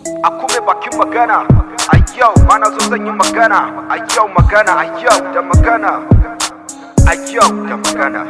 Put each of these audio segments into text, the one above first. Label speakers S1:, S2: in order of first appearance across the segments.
S1: a kuma bakin magana a yau mana zo zan yi magana a yau magana a yau da magana a yau da magana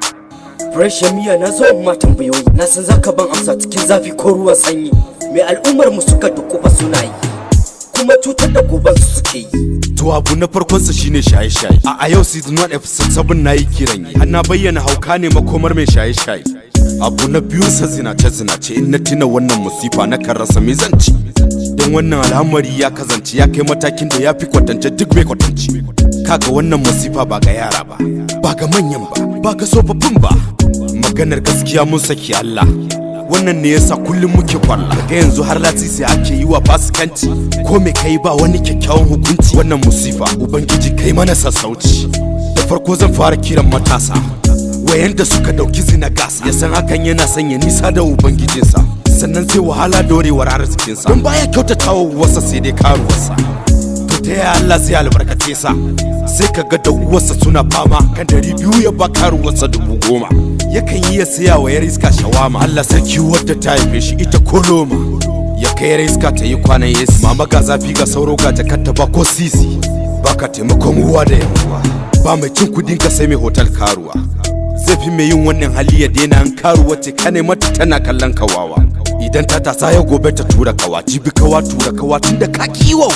S2: Fresh miya na zo ma tambayoyi na san zaka ban amsa cikin zafi ko ruwan sanyi me al'ummar mu suka dukufa suna yi kuma cutar da goban su suke yi
S3: To abu na farkonsa shine shaye-shaye. A a yau season 1 episode 7 na yi kiran yi. Har na bayyana hauka ne makomar mai shaye-shaye. Abu na biyunsa zinace-zinace in na tuna wannan musifa na kan rasa me zan ci. Don wannan al'amari ya kazance ya kai matakin da ya fi kwatance duk mai kwatance. Kaga wannan musifa ba ga yara ba, ba ga manyan ba, ba ga tsofaffin ba. Maganar gaskiya mun saki Allah. wannan ne yasa kullum muke kwalla ga yanzu har latisi ake yi wa fasikanci ko me kai ba wani kyakkyawan hukunci wannan musifa ubangiji kai mana sassauci da farko zan fara kiran matasa wayanda suka dauki zina gasa ya san hakan yana sanya nisa da ubangijinsa sannan sai wahala dorewar arzikinsa don baya kyautatawa wasa sai dai karuwarsa to ta yaya Allah zai albarkace sa sai ka ga da uwarsa suna fama kan dari biyu ya ba karuwarsa dubu goma yakan yi ya saya wa yar iska shawama Allah sarki wadda ta haife shi ita koloma ya kai yar iska ta yi kwanan yesi mama ga zafi ga sauro ga jakarta ba ko sisi ba ka taimakon uwa da yawa ba mai cin kudin ka sai mai hotel karuwa zai fi mai yin wannan hali ya daina an karuwa ce kane mata tana kallon kawawa idan ta tasa ya gobe ta tura kawa jibi kawa tura kawa tun da ka kiwa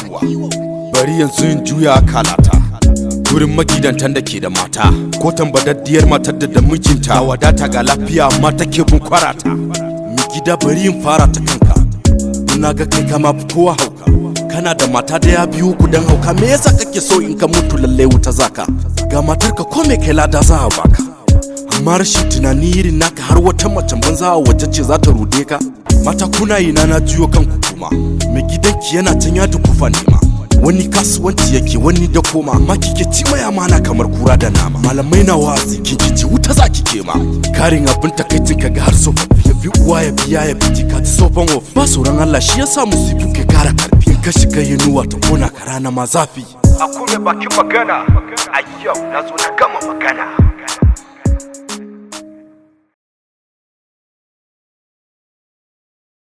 S3: bari yanzu in juya kalata wurin magidantan da ke da mata ko tambadaddiyar matar da da mijinta wadata ga lafiya amma take bin kwarata mi gida bari in fara ta kanka na ga kai kama fi kowa hauka kana da mata da ya biyu ku dan hauka me yasa kake so in ka mutu lalle wuta zaka ga matar ka ko me kai lada za a baka amma rashin tunani irin naka har wata macen banza a waje ce za ta rude ka mata kuna ina na jiyo kanku kuma mai gidanki yana can ya dukufa nema wani kasuwanci yake wani da koma amma kike ci mai amana kamar kura da nama malamai na wazi kin kici wuta za ki kema karin abin takaicin ka ga har tsofaffi ya bi uwa ya biya ya bi ka ji tsofan wofi ba sauran Allah shi yasa musibu ke kara karfi in ka shiga yinuwa ta kona ka rana ma zafi
S1: a kuma bakin magana a yau na zo na gama magana